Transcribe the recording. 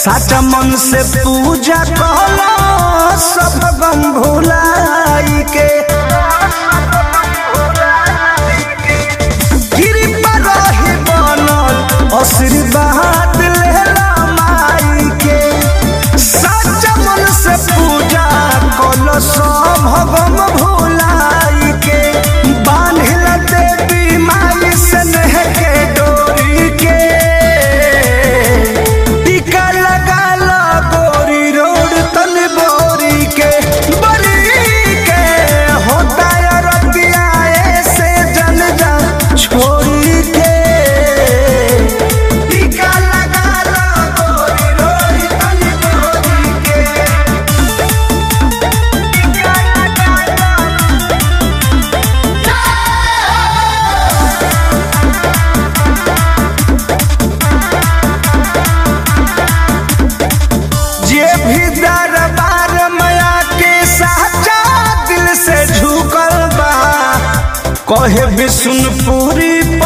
साचा मन से पूजा कहला सब गम भुलाई के कृपा रही बनल आशीर्वाद लेला माई के साचा मन से पूजा कहला सब गम भुलाई के बांधिल देवी माई से नेह के डोरी के टीका लगा ला गोरी रोड तन बोरी के बरी के होता है रतिया ऐसे जन जा छोड़ी के टीका लगा ला गोरी रोड तन बोरी के टीका लगा ला जे भी दरबार माया के साचा दिल से झुकल बा कहे विष्णुपुरी